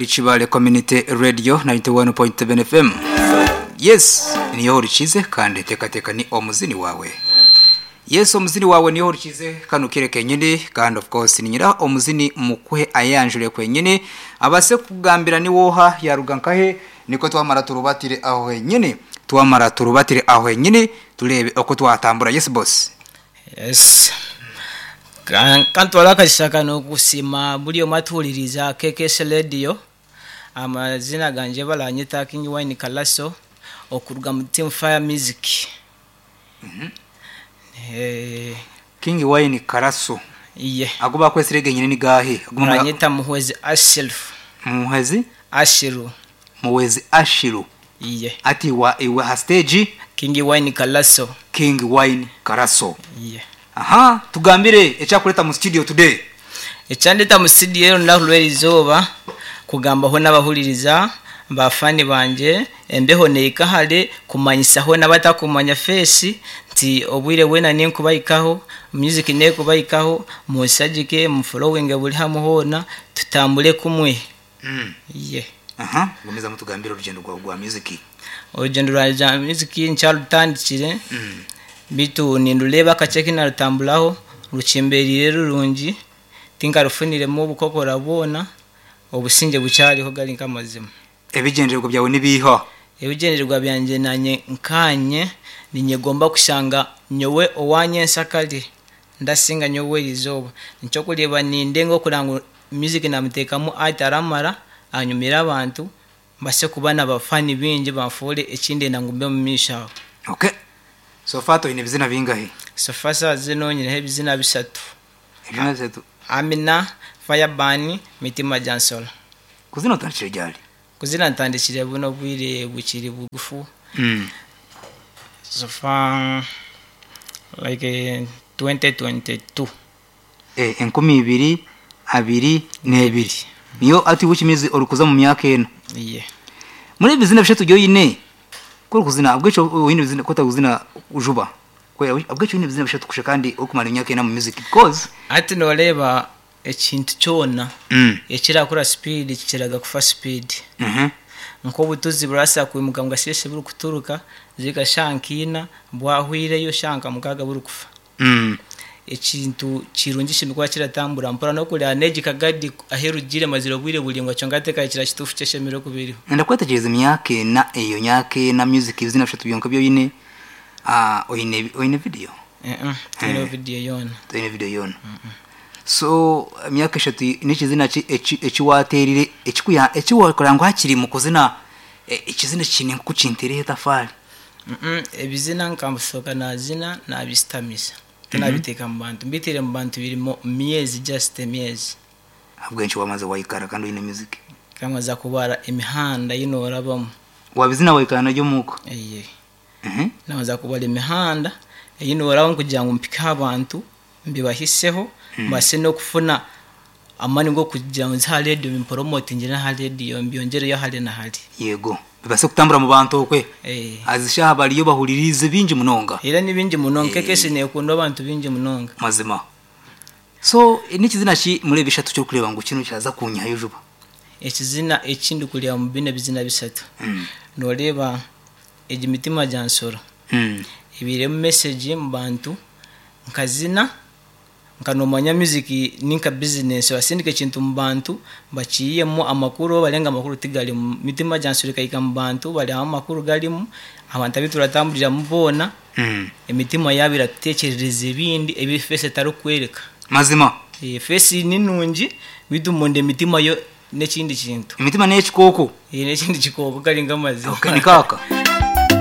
Chibale Community Radio 91.7 FM Yes niyo urikize kandi teka teka ni omuzini wawe Yes omuzini wawe niyo urikize kandi ukireke nyine kandi of course ni nyira omuzini mukuhe ayanjure kwenyine abase kugambira ni woha yarugankahe niko twamara turubatire aho nyine twamara turubatire aho nyine turebe uko twatambura yes boss yes kantu walakashaka nokusima buliyo matuliriza KKS radio amazina ganje balanyita King Wine Kalaso okuruga mu Team Fire Music mhm eh King Wine Karaso iye aguba kwese rege nyine ni gahe agumanyita muhwezi Ashiru muhwezi Ashiru muhwezi Ashiru iye ati wa iwa ha stage King Wine Kalaso King Wine Karaso iye aha tugambire ecyakureta mu studio today ecyandeta mu studio naho lwera izuba kugambaho n'abahuririza bafani banje embeho neikahale kumanyisaho n'abatakumanya fesi nti obwire wena niye nkubayikaho music niye kubayikaho musagike mufolowinge buri hamwe hona tutambule kumwe mm. ye aha gomeza mutugambire urugendo rwawe rwa music urugendo rwanjye rwa music ncharutandikire mm. bitu ninduleba akace kinarutambulaho rucimberire rurungi tingarufuniremo ubukokora bona obusinge bucyariho gari nk'amazima ebigendererwa byawe nibiha ebigendererwa byanjye nanye nkanye ninye gomba kushanga nyowe owanye nsakali ndasinga nyowe izoba nicyo kureba ninde nko kuranga music namutekamo ataramara anyumira abantu mbase kuba n'abafani bingi bamfure ikindi nangumbe mu mishaho okay so far toyine ibizina bingahe sofasa zino nyineho ebizina bisatu ebizina bitatu amina fireban mitima jansol kuzina utandikire ryari kuzina ntandikire buno bwire bukiri bugufu mm. sofa like eh, 2022 eh enkumi ibiri abiri n'ebiri niyo ati wikimizi uri kuza mu myaka ena iye muri bizina bishatu byo yine ko uri kuzina abwico wine bizina ko taguzina ujuba ko abwico wine bizina bishatu kusha kandi ukumara imyaka ena mu music because ati noreba ekintu kyona mm ekirakura speed kikiraga kufa speed mhm nkobutuzi burasa kwimuka mugasheshe buri kuturuka zigashankina bwahwireyo shanka mukaga buri kufa mm ekintu kirungisha imikuba kiratambura mpora no kurya neji kagadi aherugire maziro bwire bulingwa cyo ngateka kira kitufu cyeshemiro kubiriho nda kwetekereza imyaka ena iyo myaka ena music bizina bishatu byo nkabyo yine ah oyine oyine video eh eh tino video yona tuyine video yona so imyaka eshatu n'ikizina ki- eki- ekiwaterire ekikuya ekiwakorangwa hakiri mu kuzina eh, ekizina kine kukintereho tafari mhm ebizina nkambusoka nazina nabistamisa tunabiteka mu bantu mbitire mu bantu birimo myezi just myezi ahubwo henshi wamaze wayikara kandi oyine music kamwe za kubara imihanda yinorabamo wabizina wayikara naryo muko iye Mhm. naza kubara imihanda yinoraho kugira ngo mpike abantu mbibahiseho mbase no kufuna amani ngo kugira ngo nza radio bimporomotinge na radio mbyongereyo hali na hali yego bibase kutambura mu bantu okwe eh azishaha bariyo bahuririze bingi munonga era nibindi munonga Eh. kekese nekunda abantu bingi munonga mazima so n'ikizina ki muri bishatu cyo kureba ngo kino kiraza kunyayo juba ekizina ekindi kulya mu bine bizina bisatu Mm. noreba egi mitima gyansoro Mm. ibiremu message mu bantu nkazina nkanomanya music ninka business basindika ekintu mu bantu bakiyemu amakuru barenga amakuru tigalimu mitima gyansoro ikayika mu bantu bariaho amakuru galimu abantu abituratambulira mubona Mm. emitima yabo iratekerereza ebindi ebi fesi etarikwereka mazima Eh, fesi ninungi bitumunda emitima yo n'ekindi kintu imitima n'ekikoko Eh, n'ekindi kikooko gari nk'amazima nikaka